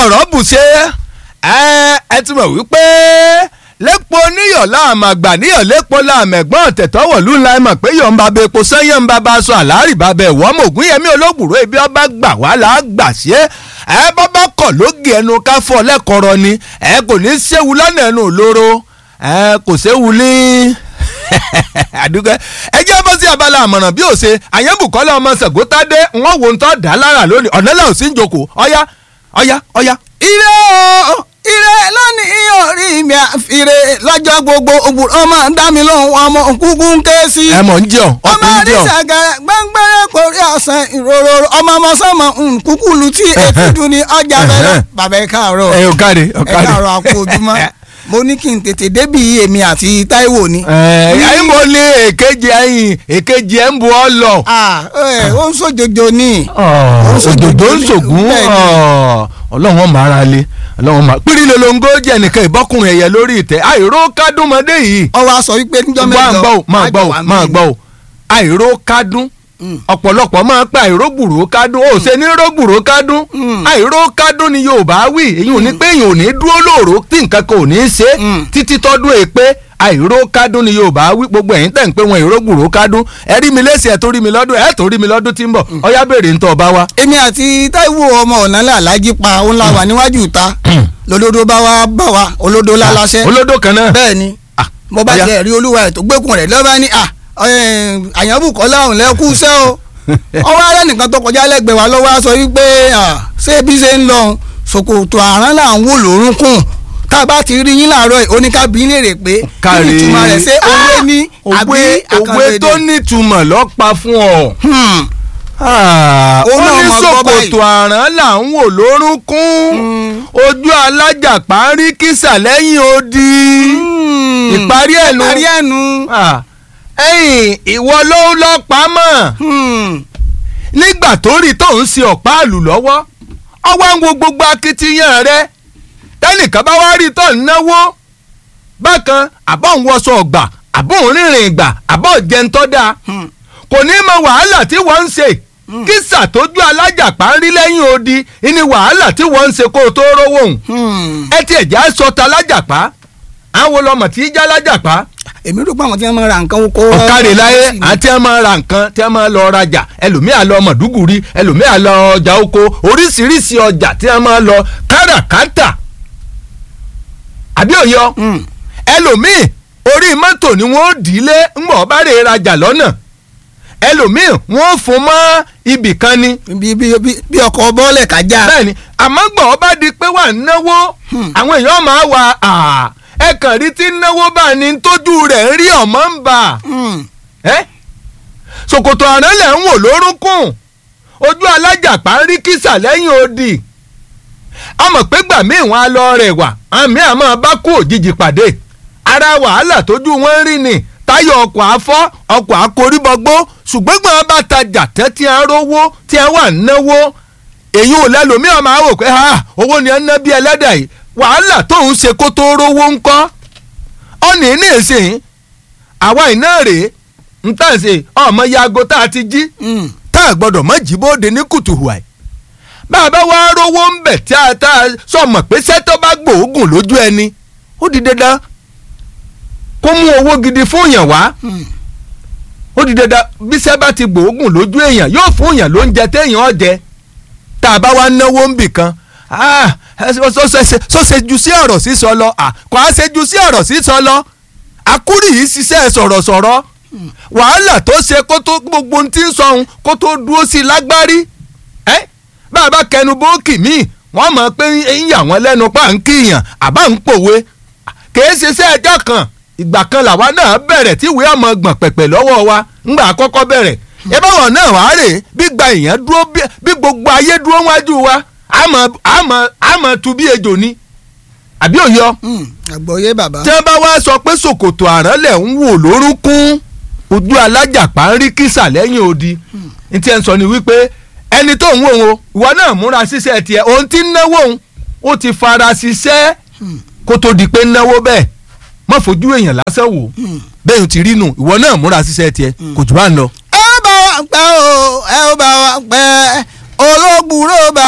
ọ̀rọ̀ bù ṣe ẹ ẹ ti mọ̀ wípé lẹ́pọ̀ níyọ̀ láàmà gbà níyọ̀ lẹ́pọ̀ láàmà ẹ̀gbọ́n tẹ̀tọ́wọ̀ lù ńlá ẹ̀ mọ̀ pé yọ̀ ń ba epo sẹ́yìn ń ba bá aṣọ àlárì bá bẹ̀ wọ́n mọ̀ ògùn yẹmí olóògbòrò ibi ọba gbà wá là á gbà sí ẹ ẹ bábá kọ̀ lóge ẹnu ká fọ́ lẹ́kọ̀ọ́rọ́ ni ẹ kò ní í séwu lọ́nà ẹnu òlóró ẹ kò séwu ní àdúgbò ẹ jẹ́ bọ́ sí abala àmọ̀ràn bí ó ṣe àyẹ̀bùkọ́lá ọmọ sàgótádé wọ́n wo ń tọ́ dá lára lónìí ọ̀nà lẹ́hìn sí ń jókòó ọ̀yá ọ̀yá ọ̀yá. ire o ire lónìí orí mi àfire lọ́jọ́ gbogbo òbúrò ọmọ dá mi lóhùn ọmọ kúkú ń ké sí. ẹ mọ̀ ń jẹun ọmọ ọkùnrin jẹun. àdìsàgẹrẹ gbẹngbẹrẹ kórí ọsàn ìrorò ọmọ ọmọ sọmọ nkúkú lu tí etí dùn ní ọjà bẹ̀rẹ̀ bàbá ẹ káàárọ̀ ẹ ò káre ò ẹ káre. káàárọ̀ àpò ojúmọ́ mo ní kí n tètè débi èmi àti Táíwò ni. ẹ ẹ mo ní èkejì ẹ̀yìn èkejì ẹ̀ ń bu ọ lọ. Ah, ẹ, ó ń sòjòjò ní. òdòdó ń ṣògùn Bẹ́ẹ̀ ni. ọlọ́run wọn máa ra lé ọlọ́run máa pírí lolongo jẹ́ nìkan ìbọ́kùnrin ẹ̀yẹ lórí ìtẹ́ àìró kádùnmọ́dé yìí. ọwọ́ aṣọ wípé níjọ́ máa mẹ́jọ gbọ́ ò máa gbọ́ ò àjọ wà máa mí. gbọ́ ò àìró kádùn ọ̀pọ̀lọpọ̀ máa ń pẹ́ àìró gbùrò kádùn ó ṣe ní ró gbùrò kádùn àìró kádùn ni Yorùbá wí èyí ò ní pé èyàn ò ní dúró lóòró tí nǹkan kan ò ní í ṣe Mm. títí tọ́dún èpè àìró kádùn ni Yorùbá wí gbogbo ẹ̀yin tẹ̀ ń pé wọn àìró gbùrò kádùn ẹ rí mi lẹ́sìn ẹ̀ tó rí mi lọ́dún ẹ̀ tó rí mi lọ́dún tí ń bọ̀ ọyá béèrè ń tọ́ ọba wa. èmi àti Táíwò ọmọ ọ̀nà làlájí pa òun la wà níwájú ìta lolódó bá wa bá wa olódó láláṣẹ olódò kan náà. bẹ́ẹ̀ ni Ah, mo bá ọ̀yá. jẹ́ rí olúwa ẹ̀ tó gbẹ́kùn rẹ̀ lọ́ba ní àyànbùkọ́lá òun lẹ́kú sẹ́ o ọwọ́ ara nìkan tó kọjá lẹ́gbẹ̀ẹ́ wa lọ́wọ́ á sọ wípé ah, ṣé bí ṣe ń lọ ṣòkòtò àrán là ń wò lórúnkún tá a bá ti rí yín láàárọ̀ yìí oníkàbí lè rè pé kí Káre. ni ìtumọ̀ rẹ̀ ṣé owó ní àbí òwe òwe tó àkànlẹ̀dẹ̀ nítumọ̀ lọ́pa fún ọ. Hmm. ó Òun náà ní máa gbọ́ báyìí. ṣòkòtò àrán là ń wò lórúnkún ojú alájàpá ń rí kísà lẹ́yìn odi Hmm. ìparí ẹ̀ nu ìparí ẹ̀ nu. Ah, ẹ̀yìn ìwọ ló ń lọ pamọ́ Hmm. nígbà tó rí tó ń ṣe ọ̀pá àlù lọ́wọ́ ọwọ́ ń wo gbogbo akitiyan rẹ tẹ́nìkan bá wá rí tó ń náwó bákan àbọ̀ ń wọṣọ ọgbà àbọ̀ ń rìnrìn ìgbà àbọ̀ jẹun tó dáa Hmm. kò ní mọ wàhálà tí wọ́n ń ṣe kísà tójú alájàpá ń rí lẹ́yìn odi ní wàhálà tí wọ́n ń ṣe kó o tó rówó òun Hmm. ẹ tiẹ̀ já sọ ta lájàpá àwọn ọlọmọ tí í já lájàpá èmi rò pé àwọn tí wọ́n máa ra nǹkan oko. ọ̀kadì láyé àti ẹ máa ra nǹkan tí ẹ máa lọ rajà ẹlòmíà lọ mọ̀dúgùrí ẹlòmíà lọ ọjà oko oríṣiríṣi ọjà tí ẹ máa lọ káràkátà àbí òyọ Hmm. ẹlòmíì orí mọ́tò ni wọ́n dì í lé ńgbọ̀n bá rè rajà lọ́nà ẹlòmíì wọ́n fún mọ́ ibì kan ni bí bí bí bí ọkọ̀ bọ́ọ̀lẹ̀ kájà. bẹ́ẹ̀ni àmọ́ gbọ̀n bá di pé wà ń náwó àwọn èèyàn máa wà á ẹ kàn rí tí ń náwó bá ní tójú rẹ̀ ń rí ọ̀mọ́ ń bà Hmm. ẹ́ ṣòkòtò àrán lẹ̀ ń wò lórúnkún ojú alájàpá ń rí kísà lẹ́yìn odi a mọ̀ pé gbà míì wọn á lọ rẹ̀ wà àmì àmọ́ bá kú òjijì pàdé ara wàhálà tójú wọn ń rí ni táyọ̀ ọkọ̀ afọ́ ọkọ̀ akóríbọgbó ṣùgbọ́n gbọ́n bá tajà tẹ́ tí a rówó tí a wà náwó èyí ò lẹ́lòmíì ọmọ àwò pé ha owó ni ẹ ń ná bí ẹlẹ́dà yìí wàhálà tóun ṣe kó tó rówó ńkọ́ ọ̀nì ní ìsìn àwa iná rèé ń tà ṣe ọmọ yago tá a ti jí Hmm. tá a gbọ́dọ̀ mọ́ jí bóde ní kùtùhùà ẹ̀ bàbá wa rówó ń bẹ̀ tí a tá a sọmọ pé sẹ́tọ́ bá gbòógùn lójú ẹni ó di dandan kó mú owó gidi fún èèyàn wá Hmm. ó di dandan bí sẹ́ bá ti gbòógùn lójú èèyàn yóò fún èèyàn lóúnjẹ téèyàn ó jẹ tá a bá wá náwó ń bì kan ah, ẹ sọ- sọ- sọ- sọ ṣe ju sí ọ̀rọ̀ sísọ lọ ah, kò á ṣe ju sí ọ̀rọ̀ sísọ lọ akúrì yìí ṣiṣẹ́ sọ̀rọ̀sọ̀rọ̀ wàhálà tó ṣe kó tó gbogbo ohun tí ń sọ ohun kó tó dúró sí i lágbárí ẹ bàbá kẹnu bóòkì míì wọ́n mọ̀ pé ń yà wọ́n lẹ́nu pa ń kíyàn àbá ń pòwe kìí ṣe iṣẹ́ ẹjọ́ kan ìgbà kan làwa náà bẹ̀rẹ̀ tí ìwé ọmọ gbọ̀n pẹ̀pẹ̀ lọ́wọ́ wa ńgbà àkọ́kọ́ bẹ̀rẹ̀ ìbáwọ̀ náà wàá rè é bí gba èèyàn dúró bí- bí gbogbo ayé dúró wájú wa àmọ́ àmọ́ àmọ́ tu bí ejò ni àbí òyọ Hmm. àgbọ̀yé bàbá. tí wọ́n bá wá sọ pé ṣòkòtò àránlẹ̀ ń wò lórúnkún ojú alájàpá ń rí kísà lẹ́yìn odi ní tí ẹ ń sọ ni wípé ẹni tó ń wò ó ìwọ náà múra ṣiṣẹ́ tiẹ̀ òun ti ń náwó òun ó ti fara ṣiṣẹ́ kó tó di pé ń náwó bẹ́ẹ̀ má fojú èèyàn lásán wò bẹ́ẹ̀ ò ti rí nù ìwọ náà múra ṣiṣẹ́ tiẹ̀ kò jù bá ń lọ. ẹ ó bá wa pẹ́ o ẹ ó bá wa pẹ́ olóògbúrò bá